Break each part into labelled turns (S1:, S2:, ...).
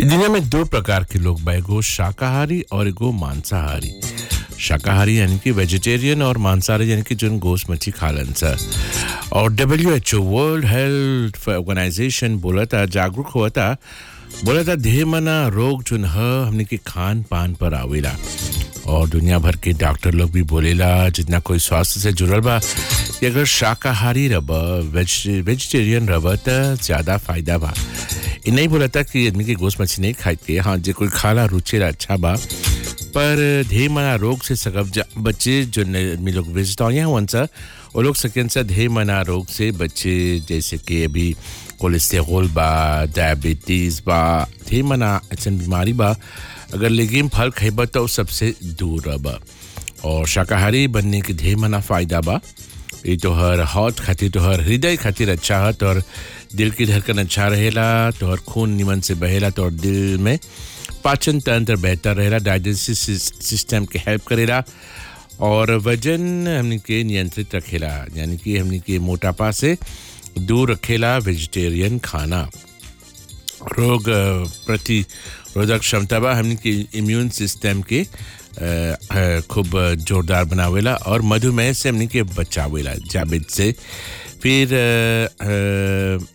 S1: दुनिया में दो प्रकार के लोग बा एगो शाकाहारी और एगो मांसाहारी शाकाहारी यानी कि वेजिटेरियन और मांसाहारी यानी कि जोन गोश्त मच्छी खालन सा और W H O world health organisation बोला था जागरूक हुआ था बोला था ढेर मना रोग जोन ह हमने के खान पान पर आवेला और दुनिया भर के डॉक्टर लोग भी बोलेला जितना कोई स्वास्थ्य से जुड़ल बा कि अगर शाकाहारी रब वेज वेजिटेरियन रब त ज़्यादा फायदा बा ये नहीं बोला था कि आदमी के गोश्त मछली नहीं खाए के हाँ जे कोई खाला रुचेला अच्छा बा पर ढेर मना रोग से सकब जा बच्चे जो न- आदमी लोग वेजिटेरियन हुआ सा वो लोग सकें सा ढेर मना रोग से बच्चे जैसे कि अभी कोलेस्टेरोल बा डायबिटीज़ बा ढेर मना ऐसा बीमारी बा अगर लेगिम फल खइबा तो सबसे दूर रह और शाकाहारी बनने के ढेर मना फायदा बा ये तोहर हौत खातिर तोहर हृदय खातिर अच्छा है तोहर दिल की धड़कन अच्छा रहेला तोहर खून निमन से बहेला तोहर दिल में पाचन तंत्र बेहतर रहेला डाइजेस्टिव सिस्टम के हेल्प करेला और वजन हमने के नियंत्रित रखेला यानी कि हमने के मोटापा से दूर रखेला वेजिटेरियन खाना रोग अ, प्रतिरोधक क्षमता बा हमने के इम्यून सिस्टम के अ, अ, खूब जोरदार बनावेला और मधुमेह से हमने के बचावेला जाबित से फिर अ, अ,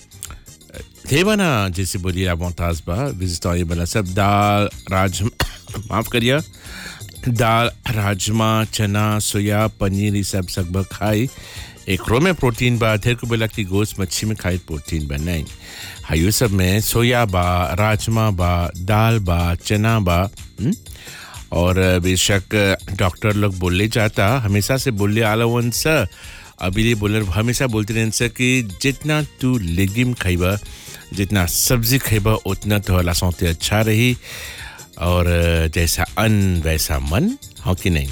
S1: थे बना जैसे बोलिए आप मोहताज बा विजिट बना सब दाल राज माफ करिए दाल राजमा चना सोया पनीर ये सब सब खाई एक रो में प्रोटीन बा ढेर को बोला कि गोश्त मच्छी में खाई प्रोटीन बा नहीं हाँ ये सब में सोया बा राजमा बा दाल बा चना बा हुँ? और बेशक डॉक्टर लोग बोले जाता हमेशा से बोले आला वन सा अभी ये बोले हमेशा बोलते रहन सा कि जितना तू लेगिम खाइबा जितना सब्जी खाइबा उतना तो सौते अच्छा रही और जैसा अन्न वैसा मन हाँ कि नहीं